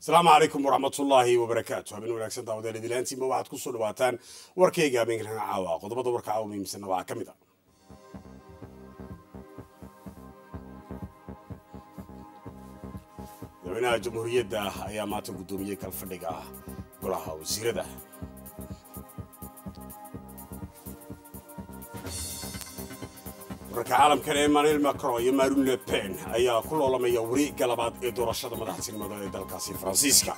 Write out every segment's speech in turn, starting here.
asalaamu calaykum waraxmatullaahi wabarakaatu habeen wanaagsan daawadeel idilaantiinba waxaad ku soo dhawaataan warkayga habeenkan caawa qodobada warka caawa muhiimsanna waxaa ka mid a madaxweynaha jamhuuriyadda ayaa maanta guddoomiyey kalfadhiga golaha wasiirada wararka caalamkan emmanuel macron iyo marine le pen ayaa ku loolamaya wareegga labaad ee doorashada madaxtinimada ee dalkaasi faransiiska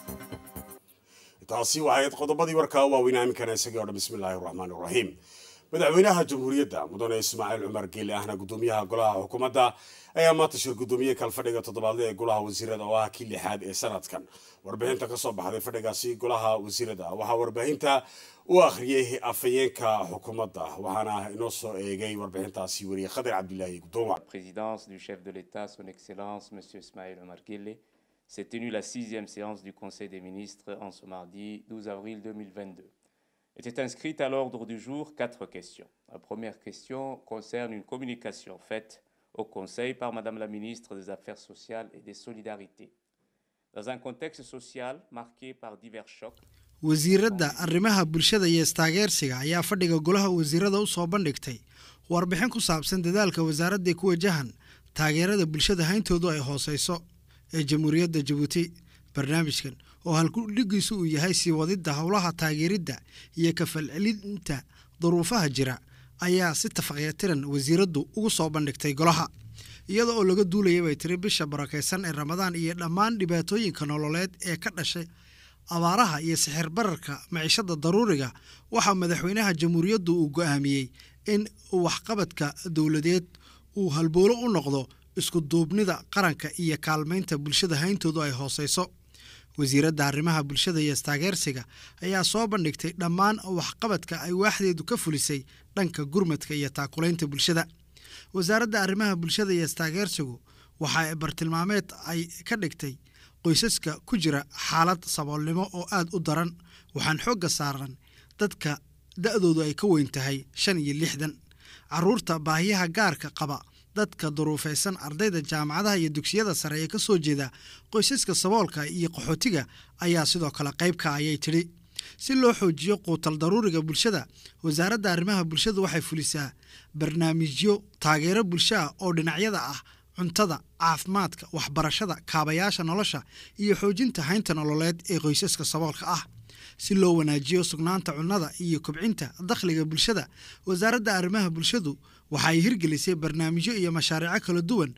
taasi waxayd qodobadii warkaa waaweynaa iminkana isagii o dhan bismillaahi raxmaan iraxiim madaxweynaha jamhuuriyadda mudane ismaaciil cumar geeli ahna gudoomiyaha golaha xukuumadda ayaa maanta shir gudoomiyey kalfadhiga toddobaadle ee golaha wasiirada oo ah kii lixaad ee sanadkan warbixinta kasoo baxday fadhigaasi golaha wasiirada waxaa warbaahinta u akhriyey afhayeenka xukuumadda waxaana inoo soo eegay warbixintaasi weriye khadir cabdilaahi gudooma présidence du chef de l'État, son Excellence M. Ismaël Omar Guelleh, s'est tenue la sixième séance du Conseil des ministres en ce mardi 12 avril 2022. Étaient inscrites à l'ordre du jour quatre questions. La première question concerne une communication faite au Conseil par Madame la ministre des Affaires sociales et des Solidarités. Dans un contexte social marqué par divers chocs, wasiiradda arrimaha bulshada iyo istaageersiga ayaa fadhiga golaha wasiirada u soo bandhigtay warbixin ku saabsan dadaalka wasaaradda ku wajahan taageerada bulshada hayntoodu ay hooseyso ee jamhuuriyadda jabuuti barnaamijkan oo halkudhigiisu uu yahay sii wadidda howlaha taageeridda iyo kafalcelinta duruufaha jira ayaa si tafaqyatiran wasiiraddu ugu soo bandhigtay golaha iyada oo laga duulaya bay tiri bisha barakaysan ee ramadaan iyo dhammaan dhibaatooyinka nololeed ee ka dhashay abaaraha iyo sixir bararka maciishada daruuriga waxaa madaxweynaha jamhuuriyaddu uu go'aamiyey in waxqabadka dowladeed uu halboolo u noqdo isku duubnida qaranka iyo kaalmaynta bulshada hayntoodu ay hooseyso wasiiradda arrimaha bulshada iyo istaageersiga ayaa soo bandhigtay dhammaan waxqabadka ay waaxdeedu ka fulisay dhanka gurmadka iyo taakulaynta bulshada wasaaradda arrimaha bulshada iyo istaageersigu waxa bartilmaameed ay ka dhigtay qoysaska ku jira xaalad saboolnimo oo aad u daran waxaan xoogga saaran dadka da-doodu ay ka weyn tahay shan iyo lixdan caruurta baahiyaha gaarka qaba dadka duruufaysan ardayda jaamacadaha iyo dugsiyada sare ee ka soo jeeda qoysaska saboolka iyo qaxootiga ayaa sidoo kale qaybka ayay tidhi si loo xoojiyo quutal daruuriga bulshada wasaaradda arrimaha bulshadu waxay fulisaa barnaamijyo taageero bulsho ah oo dhinacyada ah cuntada caafimaadka waxbarashada kaabayaasha nolosha iyo xoojinta haynta nololeed ee qoysaska saboolka ah si loo wanaajiyo sugnaanta cunnada iyo kobcinta dakhliga bulshada wasaaradda arrimaha bulshadu waxay hirgelisay barnaamijyo iyo mashaariico kala duwan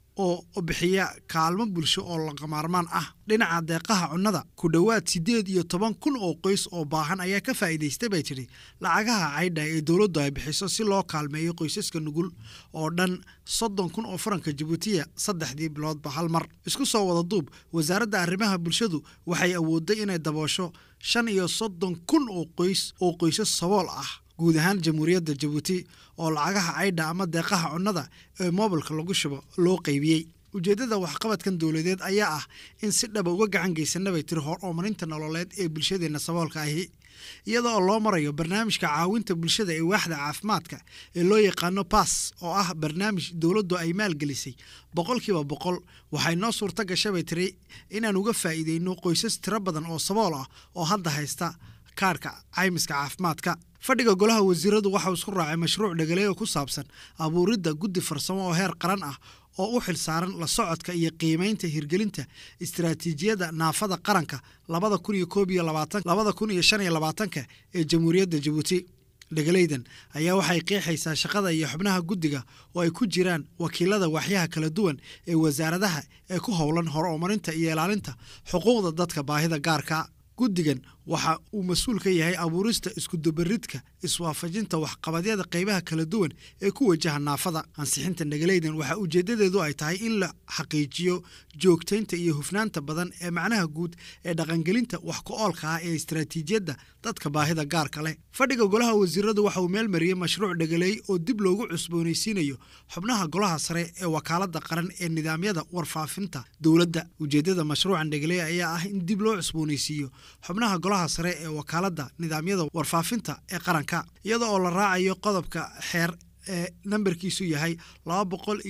oo bixiya kaalmo bulsho oo lagamaarmaan ah dhinaca deeqaha cunnada ku dhowaad siddeed iyo toban kun oo qoys oo baahan ayaa ka faa'iidaystay bay tidhi lacagaha caydha ee dowladdu ay bixiso si loo kaalmeeyo qoysaska nugul oo dhan soddon kun oo faranka jabuutiya saddexdii biloodba hal mar isku soo wada duub wasaaradda arrimaha bulshadu waxay awooday inay daboosho shan iyo soddon kun oo qoys oo qoysas sabool ah guud ahaan jamhuuriyadda jabuuti oo lacagaha caydha ama deeqaha cunnada ee moobilka lagu shubo loo qaybiyey ujeeddada waxqabadkan dowladeed ayaa ah in si dhaba uga gacan geysanna bay tiri hor oomarinta nololeed ee bulshadeenna saboolka ahi iyada oo loo marayo barnaamijka caawinta bulshada ee waaxda caafimaadka ee loo yaqaano bass oo ah barnaamij dowladdu ay maalgelisay boqolkiiba boqol waxay noo suurto gashay bay tiri inaan uga faa'iideyno qoysas tiro badan oo sabool ah oo hadda haysta kaarhka caymiska caafimaadka fadhiga golaha wasiiradu waxau isku raacay mashruuc dhegaleey oo ku saabsan abuuridda guddi farsamo oo heer qaran ah oo u xil saaran la socodka iyo qiimaynta hirgelinta istaraatiijiyadda naafada qaranka labada kun iyo koob iyo labaatan labada kun iyo shan iyo labaatanka ee jamhuuriyadda jabuuti dhegaleydan ayaa waxay qeexaysaa shaqada iyo xubnaha guddiga oo ay ku jiraan wakiilada waaxyaha kala duwan ee wasaaradaha ee ku howlan hor oomarinta iyo ilaalinta xuquuqda dadka baahida gaarka guddigan waxa uu mas-uul ka yahay abuurista iskudubaridka iswaafajinta waxqabadyada qaybaha kala duwan ee ku wajaha naafada ansixinta nagaleydan waxaa ujeedadeedu ay tahay in la xaqiijiyo joogtaynta iyo hufnaanta badan ee macnaha guud ee dhaqangelinta wax ku-oolka ah ee istaraatiijiyadda dadka baahida gaarka leh fadhiga golaha wasiiradu waxa uu meel mariyey mashruuc dhegaleey oo dib loogu cusboonaysiinayo xubnaha golaha sare ee wakaalada qaran ee nidaamyada warfaafinta dowladda ujeedada mashruucan dhegaleey ayaa ah in dib loo cusboonaysiiyo xubnaha golaha sare ee wakaalada nidaamyada warfaafinta ee qaranka iyada oo la raacayo qodobka xeer ee nambarkiisu yahay laba boqol iyo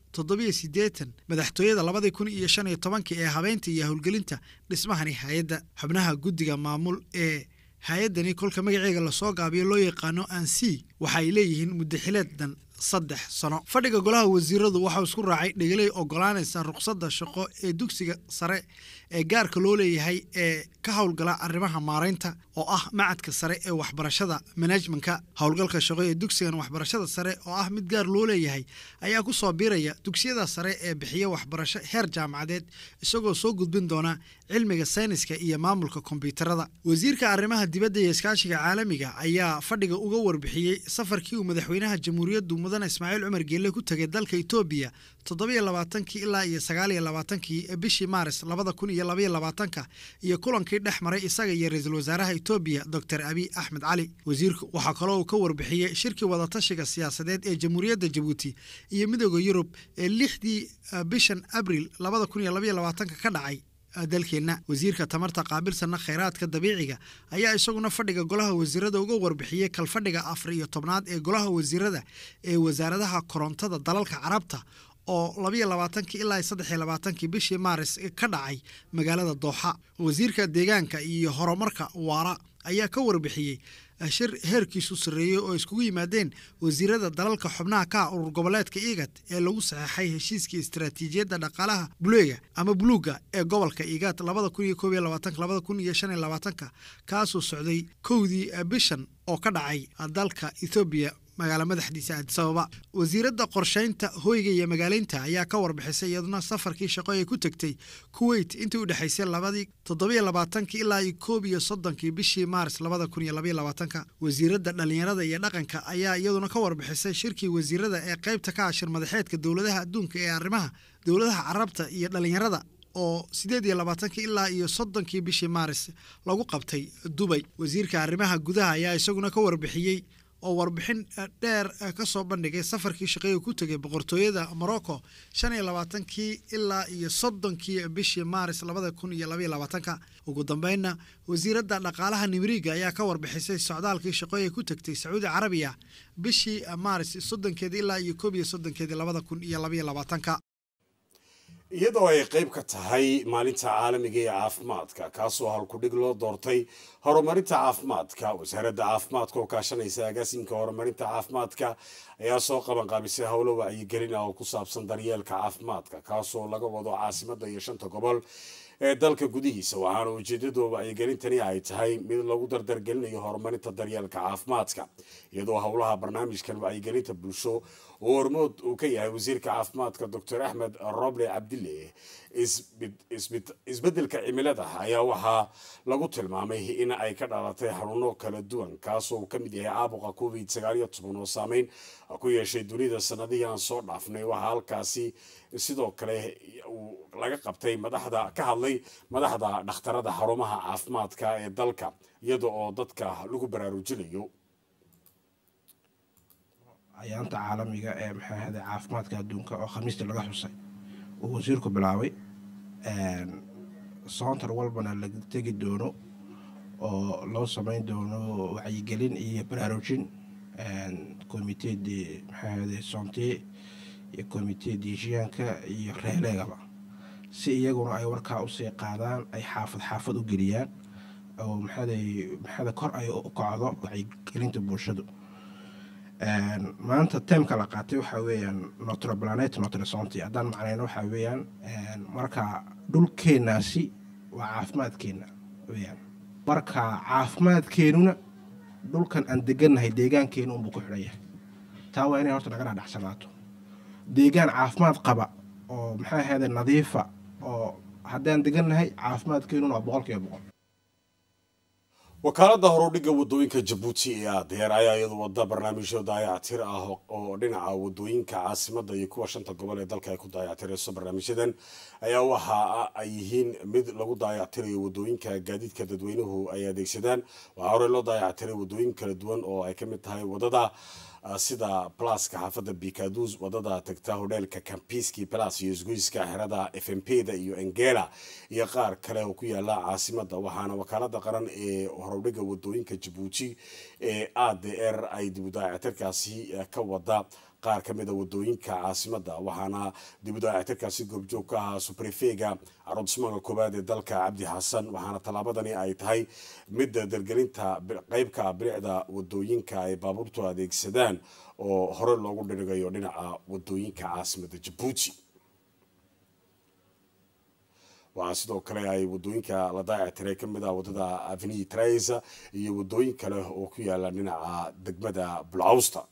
toddobiyo siddeetan madaxtooyada labadii kun iyo shan iyo tobankii ee habeynta iyo howlgelinta dhismahani hay-adda xubnaha guddiga maamul ee hay-addani kolka magaceega lasoo gaabiyo loo yaqaano ansi waxa ay leeyihiin muddaxileeddan saddex sano fadhiga golaha wasiiradu waxau isku raacay dhegeley ogolaanaysa ruqsadda shaqo ee dugsiga sare ee gaarka loo leeyahay ee ka howlgala arrimaha maaraynta oo ah macadka sare ee waxbarashada manajmenka howlgalka shaqo ee dugsigan waxbarashada sare oo ah mid gaar loo leeyahay ayaa ku soo biiraya dugsiyada sare ee bixiya waxbarasho heer jaamacadeed isagoo soo gudbin doona cilmiga sayniska iyo maamulka kombyuutarada wasiirka arrimaha dibadda iyo iskaashiga caalamiga ayaa fadhiga uga warbixiyey safarkii uu madaxweynaha jamhuuriyaddu mudane ismaaciil cumar geelle ku tegay dalka etoobiya toddobiyo labaatankii ilaa iyo sagaaliyo labaatankii bishii maaris labada kun iyo labaiyo labaatanka iyo kulankii dhex maray isaga iyo ra-iisul wasaaraha etoobiya doctor abiy axmed cali wasiirku waxaa kaloo uu ka warbixiyey shirkii wadatashiga siyaasadeed ee jamhuuriyadda jabuuti iyo midooda yurub ee lixdii bishan abril labada kun iyo labaiyo labaatanka ka dhacay dalkeenna wasiirka tamarta qaabilsanna khayraadka dabiiciga ayaa isaguna fadhiga golaha wasiirada uga warbixiyey kalfadhiga afar iyo tobnaad ee golaha wasiirada ee wasaaradaha korontada dalalka carabta oo labayo labaatankii ilaa saddex iyo labaatankii bishii maaris ka dhacay magaalada dooxa wasiirka deegaanka iyo horumarka waara ayaa ka warbixiyey shir heerkiisu sarreeyey oo iskugu yimaadeen wasiirada dalalka xubnaha ka ah urur goboleedka igat ee lagu saxeexay heshiiskii istaraatiijiyadda dhaqaalaha buleega ama buluuga ee gobolka igat labada kun iyo koob iyo labaatanka labada kun iyo shan iyo labaatanka kaasoo socday kowdii bishan oo ka dhacay dalka ethoobiya magaala madaxdiisa aadisababa wasiiradda qorshaynta hoyga iyo magaaleynta ayaa ka warbixisay iyaduna safarkii shaqo ee ku tegtay kuweyt intii u dhexaysay labadii toddobiyo labaatankii ilaa iyo koob iyo soddonkii bishii maaris labada kun iyo labaiyo labaatanka wasiiradda dhallinyarada iyo dhaqanka ayaa iyaduna ka warbixisay shirkii wasiirada ee qaybta ka ashir madaxeedka dowladaha adduunka ee arrimaha dowladaha carabta iyo dhallinyarada oo sideed iyo labaatankii ilaa iyo soddonkii bishii maaris lagu qabtay dubay wasiirka arrimaha gudaha ayaa isaguna ka warbixiyey oo warbixin dheer ka soo bandhigay safarkii shaqeega ku tegay boqortooyada morocco shan iyo labaatankii ilaa iyo soddonkii bishii maaris labada kun iyo labaiyo labaatanka ugu dambeynna wasiiradda dhaqaalaha nimriga ayaa ka warbixisay socdaalkii shaqooya ku tegtay sacuudi carabiya bishii maaris soddonkeedi ilaa iyo koob iyo soddonkeedii labada kun iyo labaiyo labaatanka iyadoo ay qayb ka tahay maalinta caalamiga ee caafimaadka kaasoo halkudhig loo doortay horumarinta caafimaadka wasaaradda caafimaadka oo kaashanaysa agaasimka horumarinta caafimaadka ayaa soo qabanqaabisay howlo wacyigelin ah oo ku saabsan daryeelka caafimaadka kaasoo laga wado caasimadda iyo shanta gobol ee dalka gudihiisa waxaana ujeedada wacyigelintani ay tahay mid lagu dardargelinayo horumarinta daryeelka caafimaadka iyadoo howlaha barnaamijkan wacyigelinta bulsho oo hormood uu ka yahay wasiirka caafimaadka doctor axmed roble cabdille isbedelka cimilada ayaa waxaa lagu tilmaamay in ay ka dhalatay xanuuno kala duwan kaasoo ka mid yahay caabuqa covid sagaaliyo toban oo saameyn ku yeeshay dunida sanadihii aan soo dhaafnay waxaa halkaasi sidoo kale laga qabtay madaxda ka hadlay madaxda dhakhtarada xarumaha caafimaadka ee dalka iyada oo dadka lagu baraarujinayo ayaanta caalamiga ee maxaa ahday caafimaadka adduunka oo khamiistii laga xusay uu wasiirku bilaabay soontar walbana la tegi doono oo loo sameyn doono wacyigelin iyo baraarujin comite de maxaa ahday sonte iyo comite dejiyaanka iyo reeleegaba si iyaguna ay warkaa usii qaadaan ay xaafad xaafad u geliyaan oo maxaaday maxaada kor ay u kacdo wacyigelinta bulshadu maanta teemka la qaatay waxaa weeyaan notre planet notre santé haddaan macnayno waxaa weeyaan marka dhulkeenaasi waa caafimaadkeena weyaan marka caafimaadkeenuna dhulkan aan degannahay deegaankeena unbuu ku xidhan yahay taa waa inay horta naga dhadhacsanaato deegaan caafimaad qaba oo maxaa ahayde nadiifa oo haddaan degannahay caafimaadkeenuna waa boqol kiiba boqol wakaaladda horudhigga wadooyinka jabuuti ee adeer ayaa iyadu wada barnaamijyo daayactir ah oo dhinaca wadooyinka caasimada iyo kuwa shanta gobol ee dalka ay ku daayactirayso barnaamijyadan ayaa waxa ay yihiin mid lagu daayactirayo wadooyinka gaadiidka dadweynuhu ay adeegsadaan waxaa horey loo daayactiray wadooyin kala duwan oo ay kamid tahay wadada sida blaska xaafadda bikadus wadada tagta hodheelka campiski blas iyo isgoyska xerada f m p da iyo engela iyo qaar kale oo ku yaala caasimada waxaana wakaalada qaran ee horowdhiga wadooyinka jabuuti ee a d r ay dibudaacatirkaasi ka wada qaar ka mida wadooyinka caasimada waxaana dib u dayactirkaasi goobjoog ka ahaa subrefega aroodismaga koowaad ee dalka cabdi xasan waxaana tallaabadani ay tahay midda dargelinta qeybka bilicda wadooyinka ay baabuurtu adeegsadaan oo hore loogu dhirigayo dhinaca wadooyinka caasimada jabuuti waxaa sidoo kale ay wadooyinka la daayactiray ka mid ah wadada aveni tresa iyo wadooyin kale oo ku yaala dhinaca degmada bulcawsta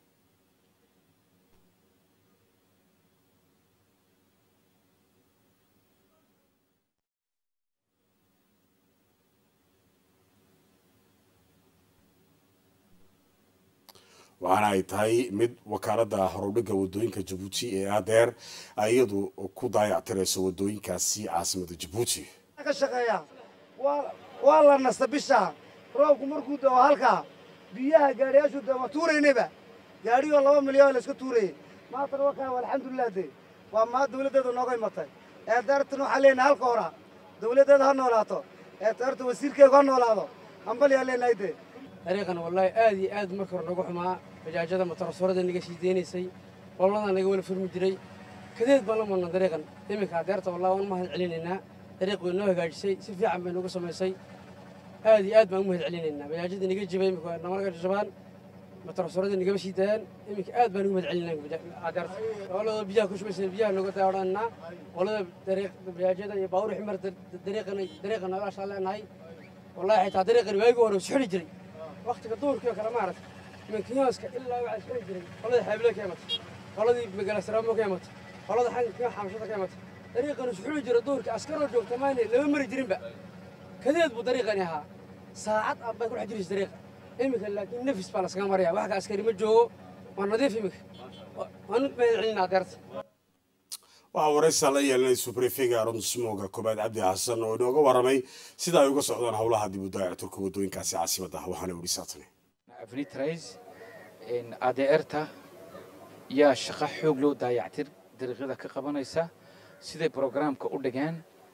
waxaana ay tahay mid wakaalada horudhiga wadooyinka jabuuti ee adeer iyadu ku daayactirayso wadooyinkaasi caasimada jabuuti ka shaqeeya waa la nasta bisha roobku markuu dao halkaa biyaha gaadhiyaashu de waa tuuraynayba gaadhigoo laba milyan la iska tuurayay maantana wakaa alxamdulilah de waa maa dawladdeeda nooga imatay ee daartan waxaan leenahay halka hora dawladdeeda ha noolaato ee daarta wasiirkeegu ha noolaado hambalyaa leenahay de dariiqan wallaahi aad iyo aad marka hore nooga xumaa bajaajada matarasoorada naga sii deynaysay qolada naga wala furmi jiray kadeed baan la marna dariiqan iminka adeerta wallahi waan mahad celinaynaa dariiq way noo hagaajisay si fiican bay nooga samaysay aad iyo aad baan u mahad celinaynaa bajaajada naga jibay imika namarga jabaan matarasoorada nagama sii daayaan iminka aad baan ugu mahad celinaa adeerta qolada biyaha ku shubaysa biyaha nooga daadhanaa qolada dariiq bajaajada iyo baawur ximar dariiqan dariiqan noogaashaan leenahay wallahi xitaa dariiqan waagi hore isxuli jiray waktiga duurkii oo kale maaragta minkiyooska ilaa waxaa isxuli jiray qolada xaabilo ka imatay qoladii magalasaraamo ka imatay qolada xankiyo xamshada ka imatay dariiqan isxuli jira duurkii askaroo joogta maayne lama mari jirinba kadeed buu dariiqani ahaa saacad aan bay ku dhex jiraysa dariiqa iminka laakiin nafis baa laskaga maraya wax ka askari ma joogo waa nadiif iminka waanu mahad celinaa adeerta waxaa waraysaa la yeelanay subrefega aronsmoga koobaad cabdi xasan oo inooga waramay sida ay uga socdaan howlaha dib u daayacturka wadooyinkaasi caasimada ah waxaana weli saatane afnitrais adeerta yaa shaqo xoog loo daayactir dariiqyada ka qabanaysa siday brograamka u dhigeen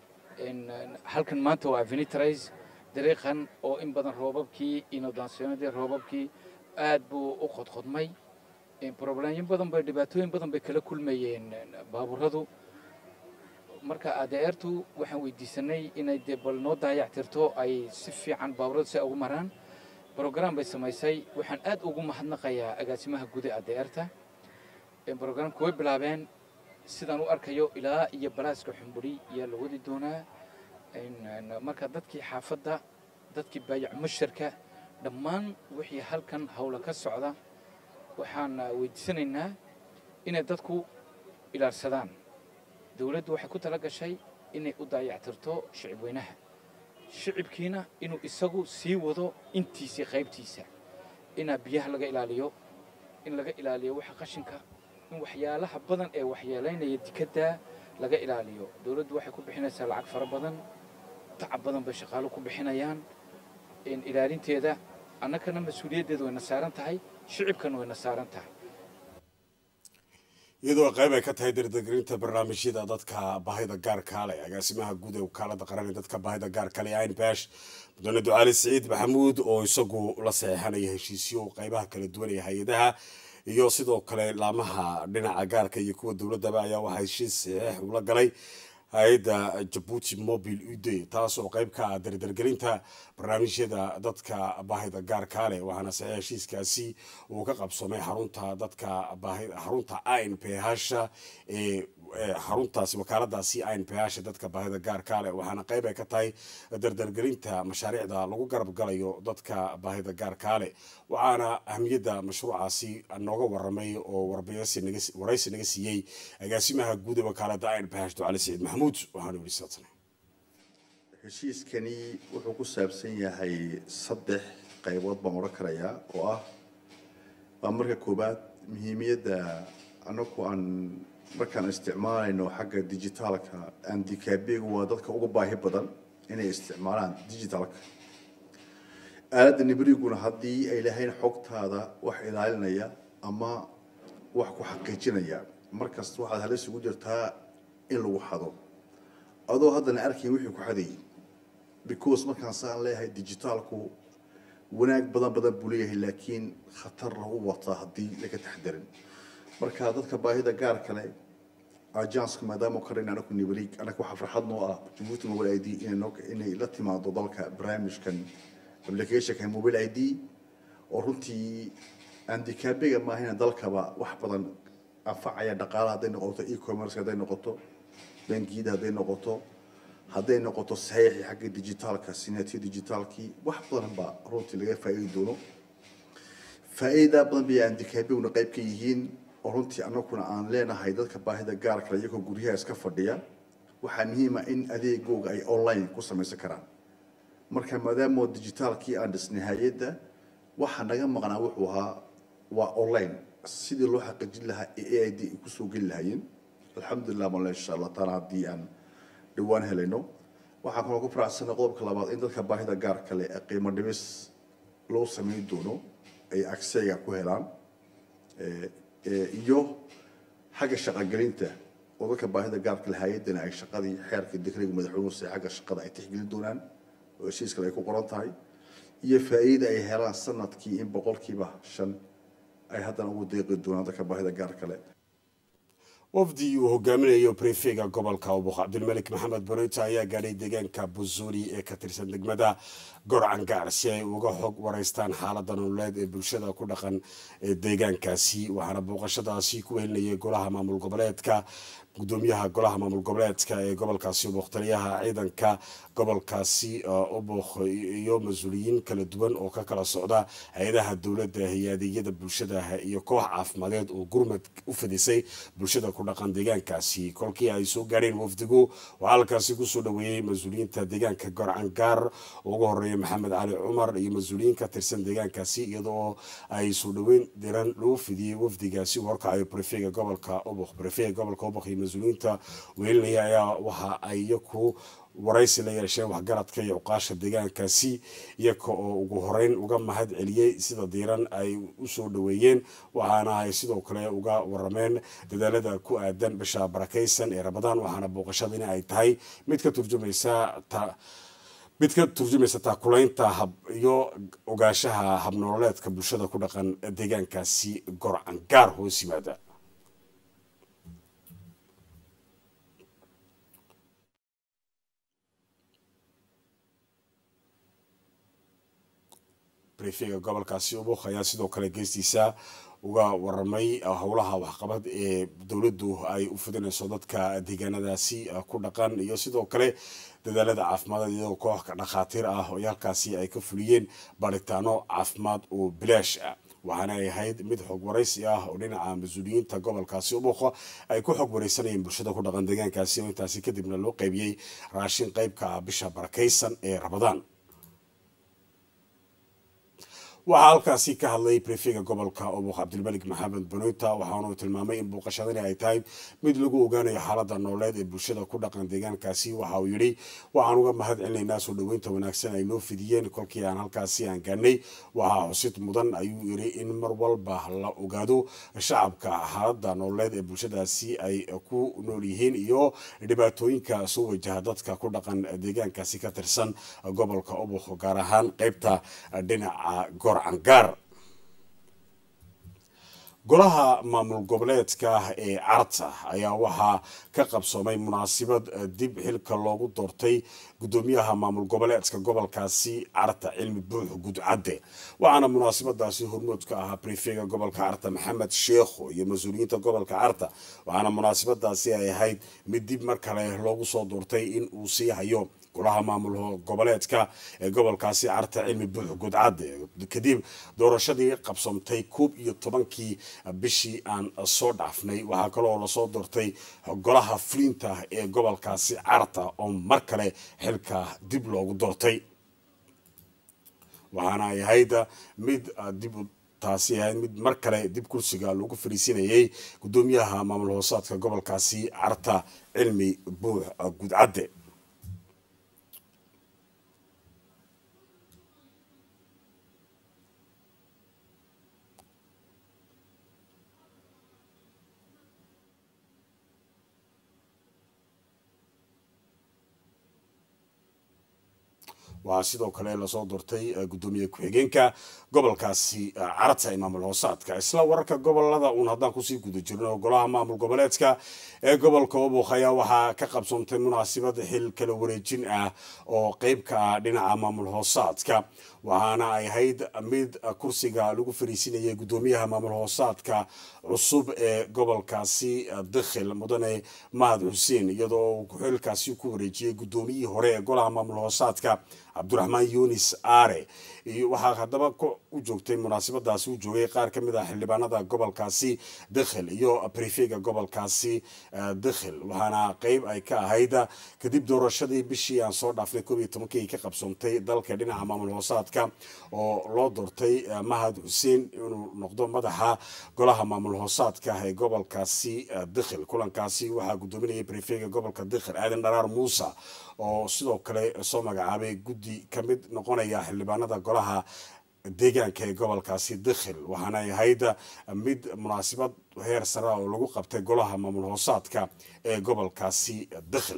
halkan maanta waa avenitrais dariiqan oo in badan roobabkii inodaansiyonadii roobabkii aad buu u qodqodmay broblemyo badan bay dhibaatooyin badan bay kala kulmayeen baaburadu marka adeertu waxaan weydiisanay inay dee bal noo daayactirto ay si fiican baaburadu si ay ugu maraan brogram bay samaysay waxaan aad ugu mahadnaqayaa agaasimaha guda adeerta brogramka way bilaabeen sidaan u arkayo ilaa iyo balaaska xumburi ayaa la wadi doonaa marka dadkii xaafadda dadkii baayac musharka dhammaan wixii halkan howla ka socda waxaan weydiisanaynaa inay dadku ilaarsadaan dowladdu waxay ku tala gashay inay u daayactirto shicibweynaha shicibkiina inuu isagu sii wado intiisii qaybtiisa inaa biyaha laga ilaaliyo in laga ilaaliyo waxa qashinka in waxyaalaha badan ee waxyeelaynaya dikadda laga ilaaliyo dowladdu waxay ku bixinaysaa lacag fara badan tacab badan bay shaqaalo ku bixinayaan ilaalinteeda annagana mas-uuliyaddeeda wayna saaran tahay shicibkana wayna saaran tahay iyadoo qayb ay ka tahay dardargelinta barnaamijyada dadka baahida gaarka leh agaasimaha guud ee wakaalada qaran ee dadka baahida gaarka leh ayn bash mudane ducaali siciid maxamuud oo isagu la saxeexanaya heshiisyo qaybaha kala duwan ee hay-adaha iyo sidoo kale laamaha dhinaca gaarka iyo kuwa dowladaba ayaa waxaa heshiis saxiix ula galay hay-adda jabuuti mobile ude taas oo qayb ka ah dardargelinta barnaamijyada dadka baahida gaarka leh waxaana saxiix heshiiskaasi uu ka qabsoomay xarunta dadka xarunta in p hasha ee xaruntaasi wakaaladaasi in p hasha dadka baahida gaarka leh waxaana qayb ay ka tahay dardargelinta mashaariicda lagu garab galayo dadka baahida gaarka leh waxaana ahmiyadda mashruucaasi nooga waramay oo waraysi naga siiyey agaasimaha guud ee wakaalada in p hash ducali siciid maxamuud waxaana weli saatane heshiiskani wuxuu ku saabsan yahay saddex qaybood baan odhan karayaa oo ah waa marka koowaad muhiimiyadda annagu aan markaan isticmaalayno xagga dijitaalka andikaabigu waa dadka uga baahi badan inay isticmaalaan digitalka aaladda nibriguna haddii ay lahayn xogtaada wax ilaalinaya ama wax ku xaqiijinaya markasta waxaad halis ugu jirtaa in lagu xado adoo haddana arkayn wixii ku xadayay because markaan saan leeyahay digitaalku wanaag badan badan buu leeyahay laakiin khatarna u wataa haddii laga taxdarin marka dadka baahida gaar kale ajanska maadaama karin anaku nibrig anaga waxaa farxad noo ah jabuuti mobile i d inay noo inay la timaado dalka barnaamijkan applicationka mobile i d oo runtii andikaabiga maahina dalkaba wax badan anfacaya dhaqaala hadday noqoto e-commerce hadday noqoto bangiyada hadday noqoto hadday noqoto saxiixi xagga digitaalka sinatiyo digitaalkii wax badan baa runtii laga faa'iidi doono faa'iida badan bay andikaabiguna qayb ka yihiin oo runtii anaguna aan leenahay dadka baahida gaarkale iyagoo guryaha iska fadhiya waxaa muhiima in adeegooga ay online ku samaysan karaan marka maadaama digitaalkii aan dhisnay hay-adda waxaa naga maqnaa wuxuu ahaa waa online sidii loo xaqiijin lahaa ee a i d ay kusoo geli lahaayeen alxamdulilah male insha allah taala haddii aan dhawaan helayno waxaan kaloo ku faraxsanay qodobka labaad in dadka baahida gaar kale ee qiimo dhimis loo samayn doono ay agseyga ku helaan iyo xagga shaqogelinta oo dadka baahida gaarka leh hay-addana ay shaqadii xeerka dekriga madaxweynuhu se xagga shaqada ay tixgelin doonaan oo heshiis kale ay ku qoran tahay iyo faa'iida ay helaan sanadkii in boqolkiiba shan ay haddana ugu deeqi doonaan dadka baahida gaar kale wafdi uu hogaaminayo brefega gobolka ubuq cabdilmalik maxamed barita ayaa gaadhay deegaanka buzuuli ee ka tirsan degmada gorcangaar si ay uga xog wareystaan xaalada nololeed ee bulshada ku dhaqan ee deegaankaasi waxaana booqashadaasi ku welinayay golaha maamul goboleedka gudoomiyaha golaha maamul goboleedka ee gobolkaasi ubuq taliyaha ciidanka gobolkaasi ubuq iyo mas-uuliyiin kala duwan oo ka kala socda hay-adaha dowladda iyo adeegyada bulshada iyo koox caafimadeed oo gurmad u fidisay bulshada ku dhaqan deegaankaasi kolkii ay soo gaadheen wafdigu waxaa halkaasi kusoo dhaweeyey mas-uuliyiinta deegaanka gorcangaar oo ugu horeeya maxamed cali cumar iyo mas-uuliyiin ka tirsan deegaankaasi iyadoo ay soo dhaweyn diran lagu fidiyey wafdigaasi uu horkacayo brefega gobolka ubuq brefega gobolka ubuq iyo mas-uuliyiinta weelinaya ayaa waxa ay iyaku waraysi la yeesheen waxgaradka iyo cuqaasha deegaankaasi iyaga oo ugu horeyn uga mahad celiyey sida diiran ay usoo dhaweeyeen waxaana ay sidoo kale uga warameen dadaalada ku aadan bisha barakaysan ee rabadaan waxaana booqashadani ay tahay mid ka turjumaysa mid ka turjumaysa taakulaynta hab iyo ogaashaha habnololeedka bulshada ku dhaqan deegaankaasi gorcangaar hoos yimaada brefega gobolkaasi ubuk ayaa sidoo kale geestiisa uga waramay howlaha waxqabad ee dowladdu ay u fidinayso dadka deegaanadaasi ku dhaqan iyo sidoo kale dadaalada caafimaad iyadoo koox dhakhaatiir ah oo halkaasi ay ka fuliyeen baaritaano caafimaad oo bilaash ah waxaana ay ahayd mid xog waraysi ah oo dhinaca mas-uuliyiinta gobolkaasi ubuuqa ay ku xog wareysanayeen bulshada ku dhaqan deegaankaasi oo intaasi kadibna loo qaybiyey raashin qeybka ah bisha barakaysan ee rabadaan waxaa halkaasi ka hadlay brefega gobolka ubuq cabdilmalik maxamed banoyta waxaanuu tilmaamay in booqashadani ay tahay mid lagu ogaanayo xaalada nooleed ee bulshada ku dhaqan deegaankaasi waxa uu yidhi waxaan uga mahad celinaynaa soo dhaweynta wanaagsan ay noo fidiyeen kolkii aan halkaasi aan gaanay waxaa xusid mudan ayuu yidhi in mar walba la ogaado shacabka xaalada nooleed ee bulshadaasi ay ku nool yihiin iyo dhibaatooyinka soo wajaha dadka ku dhaqan deegaankaasi ka tirsan gobolka ubuq gaar ahaan qeybta dhinaca gorcangaar golaha maamul goboleedka ee carta ayaa waxaa ka qabsoomay munaasabad dib xilka loogu doortay gudoomiyaha maamul goboleedka gobolkaasi carta cilmi buux gudcadde waxaana munaasabadaasi hormood ka ahaa brefega gobolka carta maxamed sheekho iyo mas-uuliyiinta gobolka carta waxaana munaasabadaasi ay ahayd mid dib mar kale loogu soo doortay in uu sii hayo golaha maamul goboleedka ee gobolkaasi carta cilmi buux gudcadde kadib doorashadii qabsomtay koob iyo tobankii bishii aan soo dhaafnay waxaa kaloo lasoo doortay golaha fulinta ee gobolkaasi carta oo mar kale xilka dib loogu doortay waxaana ay ahayd mid dib taasi ahayd mid mar kale dib kursiga lagu fariisinayay gudoomiyaha maamul hoosaadka gobolkaasi carta cilmi buux gudcadde waxaa sidoo kale lasoo doortay gudoomiye ku-xigeenka gobolkaasi carata ee maamul hoosaadka isla wararka gobolada uun haddaan kusii guda jirno golaha maamul goboleedka ee gobolka obok ayaa waxaa ka qabsoontay munaasabad xil kala wareejin ah oo qeyb ka ah dhinaca maamul hoosaadka waxaana ay ahayd mid kursiga lagu fariisinayay gudoomiyaha maamul hoosaadka cusub ee gobolkaasi dakhil mudane mahad xuseen iyadoo uu xilkaasi ku wareejiyey gudoomiyihii hore ee golaha maamul hoosaadka cabdiraxmaan yunis aare waxaa haddaba u joogtay munaasabadaasi u joogay qaar ka mid ah xildhibaanada gobolkaasi dakhil iyo brifega gobolkaasi dakhil waxaana qeyb ay ka ahayd kadib doorashadii bishii aan soo dhaafnay koob iyo tobankii ka qabsoontay dalka dhinaca maamul hoosaadka oo loo doortay mahad xuseen inuu noqdo madaxa golaha maamul hoosaadka ee gobolkaasi dakhil kulankaasi waxaa gudoominayay brifega gobolka dakhil aadan dharaar muuse oo sidoo kale soo magacaabay guddi ka mid noqonaya xildhibaanada golaha deegaanka ee gobolkaasi dakhil waxaana ay ahayd mid munaasabad heer sare oo lagu qabtay golaha maamul hoosaadka ee gobolkaasi dakhil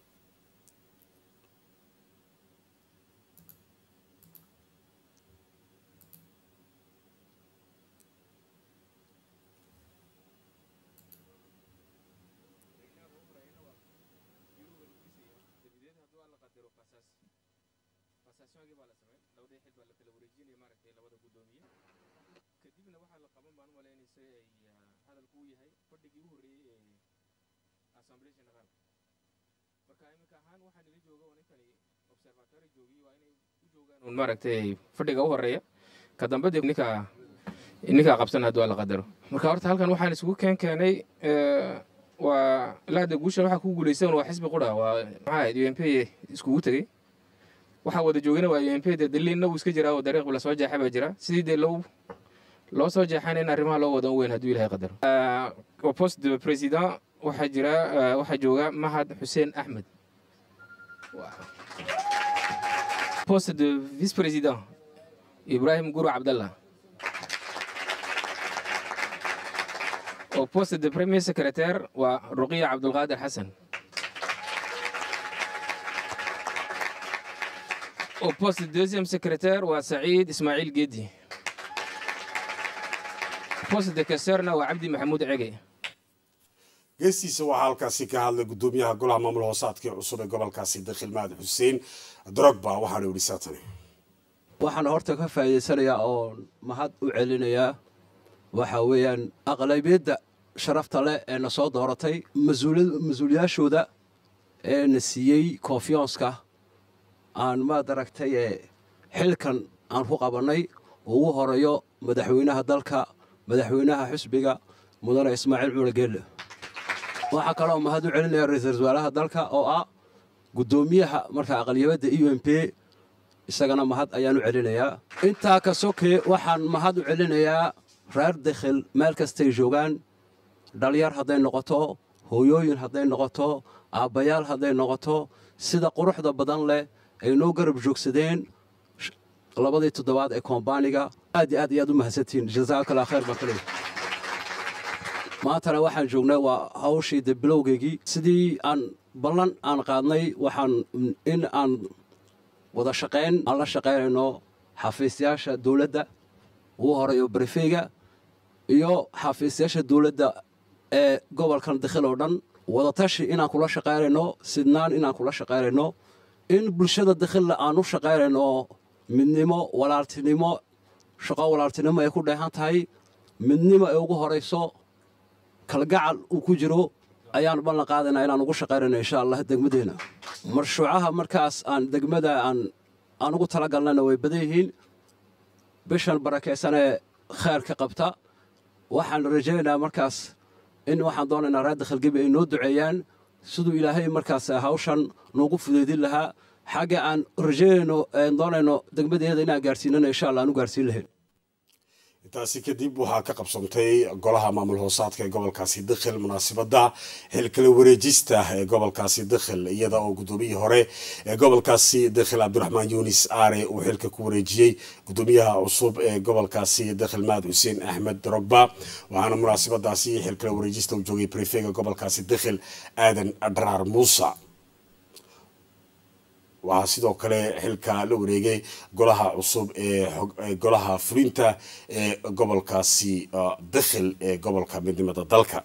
maaragtay fadhiga u horeeya ka dambe dib ninka ninkaa qabsan hadduu alla qadaro marka horta halkan waxaan isugu keen keenay waa laada guushan waxaa ku guulaysan waa xisbi qura waa maxaa ahayd u m p iskugu tegey waxaa wada joogana waa u m p dee daliinna wuu iska jiraa oo dariiq la soo jeexa baa jira sidii dee loo loo soo jeexana in arrimaha loo wadan weyn hadduu ilahay qadaro post de president waxaa jira waxaa jooga mahad xuseen axmed poste de vice-président Ibrahim Gourou Abdallah. Au poste de premier secrétaire, wa Ruqiya Abdulqadir Hassan. Au poste de deuxième secrétaire, wa Saïd Ismail Guedi. Poste de questeur, wa Abdi Mahmoud Ege. geestiisa waxaa halkaasi ka hadlay gudoomiyaha golaha maamul hoosaadka ee cusub ee gobolkaasi dakhil mahad xuseen drogba waxaana yidhi saatani waxaan horta ka faa'iidaysanayaa oo mahad u celinayaa waxa weeyaan aqlabiyadda sharafta leh ee na soo dooratay mas-uuliyaashooda ee na siiyey konfiyanska aan maad aragtay ee xilkan aan ku qabannay ugu horeeyo madaxweynaha dalka madaxweynaha xusbiga mudane ismaaciil cumar geelle waxaa kaloo mahad u celinaya ra-iisul wasaaraha dalka oo ah guddoomiyaha marka aqaliyabadda u m p isagana mahad ayaan u celinayaa intaa ka sokee waxaan mahad u celinayaa reer dakhil meel kastay joogaan dhalyar hadday noqoto hooyooyin hadday noqoto aabbayaal hadday noqoto sida quruxda badan leh ay noo garab joogsadeen labadii toddobaad ee kombaaniga aad iyo aad ayaad u mahadsantihiin jazaakala khayr baan ka leeyahay maantana waxaan joognay waa hawshii de bilowgeygii sidii aan ballan aan qaadnay waxaan in aan wada shaqayn aan la shaqaynayno xafiisyaasha dowladda ugu horeeyo barifeyga iyo xafiisyaasha dowladda ee gobolkan dakhil oo dhan wadatashi inaan kula shaqaynayno sidnaan inaan kula shaqaynayno in bulshada dakhilla aan u shaqaynayno midnimo walaaltinimo shaqo walaaltinimo ay ku dheehan tahay midnimo ay ugu horayso kalgacal uu ku jiro ayaan ballan qaadaynaa inaan ugu shaqaynayno insha allah degmadeenna marshuucaha markaas aan degmada aan aan ugu talagalnayna way badan yihiin bishan barakaysanee khayrka qabta waxaan rajaynaynaa markaas in waxaan doonaynaa reer dakhalgebi ay noo duceeyaan siduu ilaahay markaas hawshan noogu fudeydin lahaa xagga aan rajaynayno doonayno degmadeeda inaan gaarsiinana insha allah aan u gaarsiin lahayn intaasi kadib waxaa ka qabsantay golaha maamul hoosaadka ee gobolkaasi dakhil munaasabada xilkala wareejista ee gobolkaasi dakhil iyada oo gudoomiyihii hore ee gobolkaasi dakhil cabdiraxmaan yunis aare uu xilka ku wareejiyey gudoomiyaha cusub ee gobolkaasi dakhil mahad xuseen axmed drogba waxaana munaasabadaasi xilkala wareejista u joogay brefega gobolkaasi dakhil aadan dharaar muuse waxaa sidoo kale xilka la wareegay golaha cusub ee golaha fulinta ee gobolkaasi dakhil ee gobolka midnimada dalka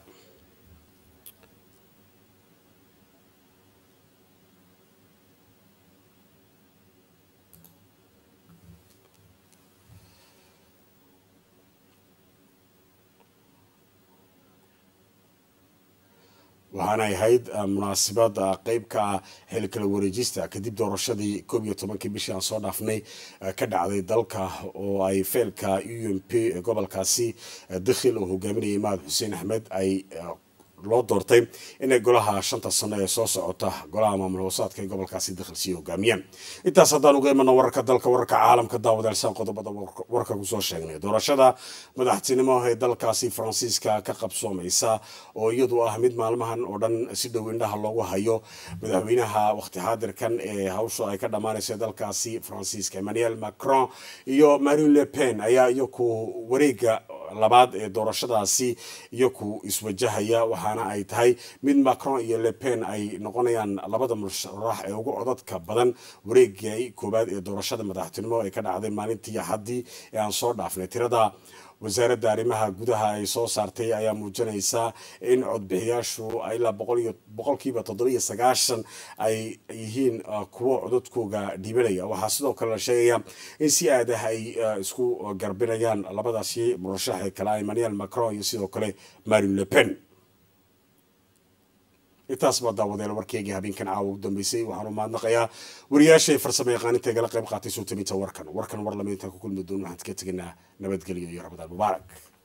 waxaanay ahayd munaasabada qeyb ka ah xilkala wareejista kadib doorashadii koob iyo tobankii bishii aan soo dhaafnay ka dhacday dalka oo ay feelka u m p gobolkaasi dakhil oo hogaaminayay mahad xuseen axmed ay loo doortay inay golaha shanta sano ee soo socota golaha maamul hoosaadka ee gobolkaasi dakhil sii hogaamiyaan intaas haddaan uga imano wararka dalka wararka caalamka daawadeelsaan qodobada warka kusoo sheegnay doorashada madaxtinimo ee dalkaasi faransiiska ka qabsoomaysa oo iyadu ah mid maalmahan oo dhan si dhow indhaha loogu hayo madaxweynaha waqti xaadirkan ee hawsha ay ka dhammaanaysa dalkaasi faransiiska emmanuel macron iyo marine le pen ayaa iyaku wareega labaad ee doorashadaasi iyaku iswajahaya waxaana ay tahay mid macron iyo le pen ay noqonayaan labada musharax ee ugu codadka badan wareegay koowaad ee doorashada madaxtinimo ee ka dhacday maalintii axaddii ee aan soo dhaafnay tirada wasaaradda arrimaha gudaha ay soo saartay ayaa muujinaysa in codbixiyaashu ilaa boqolkiiba toddobiyo sagaashan ay yihiin kuwo codadkooga dhiibanaya waxaa sidoo kale la sheegaya in si aad ah ay isku garbinayaan labadaasi murashax ee kale emmanuel macron iyo sidoo kale marine le pen intaas baa daawadeel warkeygii habeenkan caawa ugu dambeysay waxaanu mahadnaqayaa wariyaashay farsamo yaqaaninta igala qayb qaatay soo tabinta warkan warkan war lama intaan ku kulmi doon waxaan ka tegaynaa nabadgelyo iyo ramadaan mubaarak